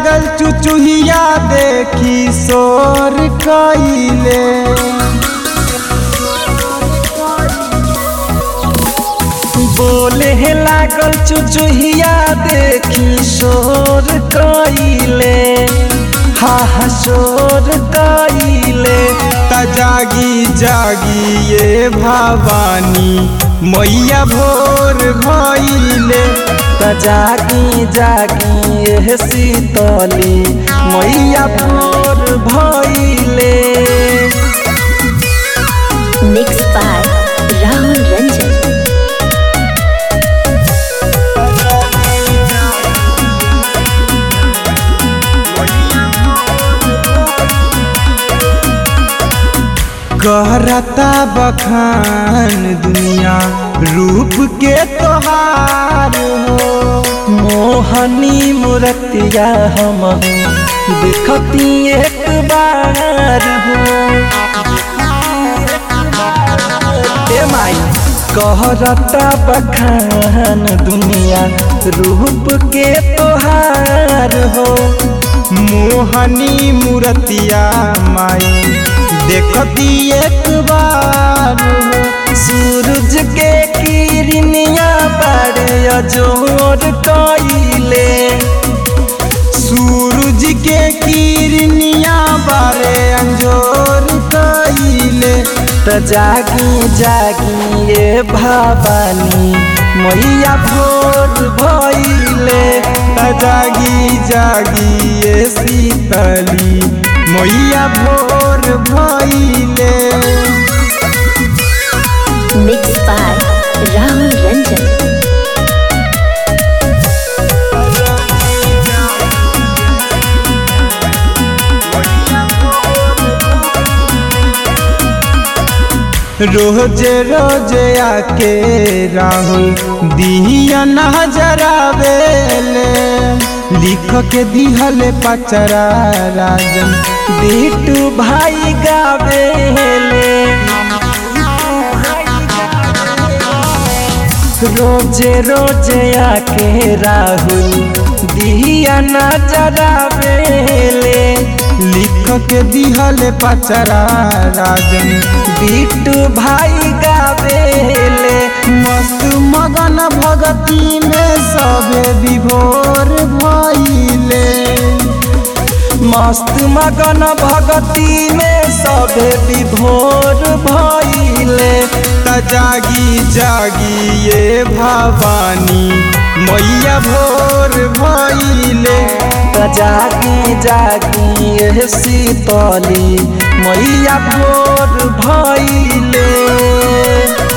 लागल चुचुहिया देखी शोर कइले बोले लागल चुचुहिया देखी शोर कइले हा हा शोर कइले त जागी जागी ये भवानी मैया भोर भइले त जागी जागी ये शीतली मैया भोर भइले Mixed by Rahul Ranjan. करता बखान दुनिया रूप के तोहार हो मोहनी मूर्तिया हम देखती एक बार हो ए माई कहरता बखान दुनिया रूप के तोहार हो मोहनी मूर्तिया माई देखती एक बार हो सूरज के किरनिया बड़े जोर कइले सूरज के किरनिया बारे अंजोर कइले त जागी जागी ये भवानी मैया भोर भइले त जागी जागी ये शीतली मैया भोर भइले Mixed by Rahul Ranjan. रोजे रोजे आके राहुल दिया नजरावेले लिख के दिहल पचरा राजन बिटू भाई गावेले रोजे रोजे आके राहुल दिया नजरावेले लिख के दिहल पचरा राजन बिट्टू भाई गावेले मस्त मगन भगती में सबे विभोर भइले मस्त मगन भगती में सबे विभोर भइले त जागी जागी ये भवानी मैया भोर भइले त जागी जागी ये शीतली मैया भोर भइले